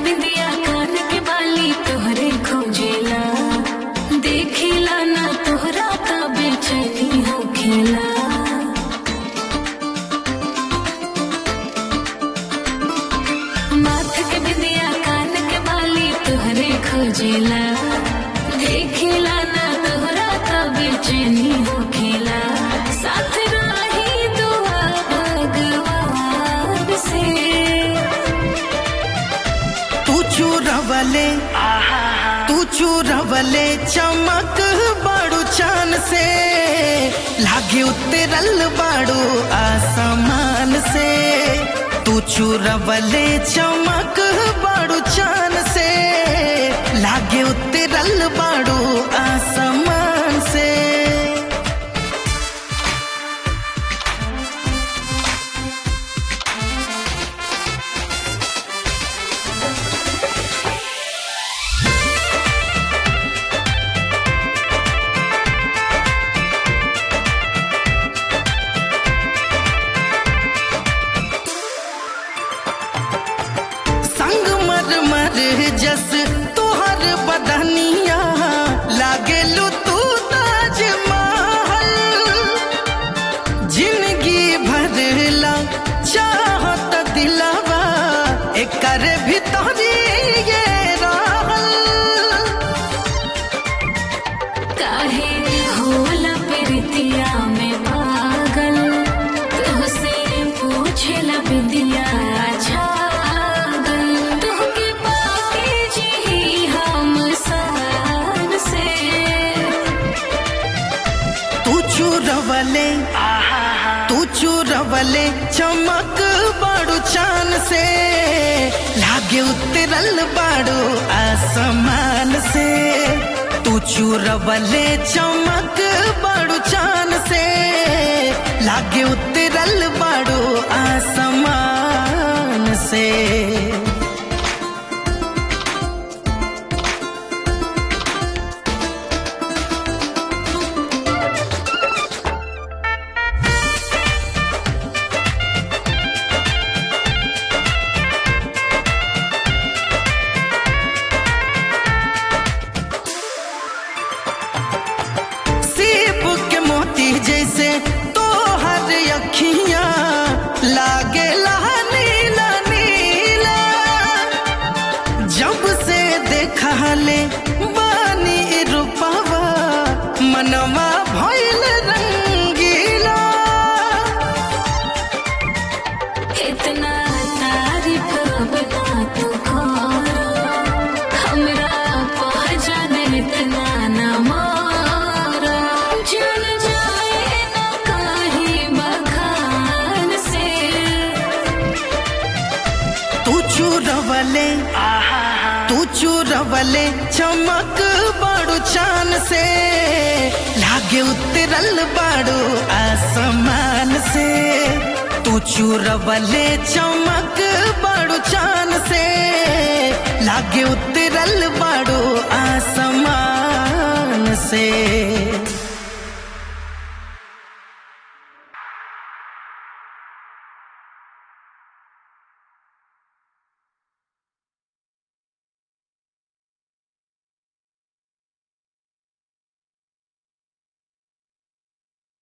बिंदिया कान के बाली तोहरे खोजेला देखिला ना तोहरा त बेचैनी होखेला माथ के बिंदिया कान के बाली तोहरे खोजेला देखिला ना तोहरा त बेचैनी होखेला साथ रही दुआ भगवान से तू चूरवले तू चूरवले चमक बाड़ू चान से लागे उतरल बाड़ू आसमान से तू चूरवले चमक बाड़ू चान से लागे उतरल बाड़ू आसमान से संग मर मर जस तोहर बदनिया लागेलू तू ताज महल जिंदगी भरला चाहत दिलवा एकर भीतरी ये रहल काहे होला प्रीतिया में पागल तुहसे पूछेला बिंदिया छागल तुहके पाके जी हम सान से तू चूरवले तू चूरवले चमक बाड़ू चान से लागे उतरल बाड़ू आसमान से तू चूरवले चमक बाड़ू चान से लागे उतरल बाड़ू आसमान से सीप के मोती जैसे तोहर अखियां लागे नीला नीला जब से देखा ले बानी रूपवा मनवा भइल रंगीला इतना तारीफ बना तू करो हमरा पहचान इतना न मारा जल जाए न कहीं बखान से तू चूरवले तू चूरवले चमक बाड़ू चान से लागे उतरल बाड़ू आसमान से तू चूरवले चमक बाड़ू चान से लागे उतरल बाड़ू आसमान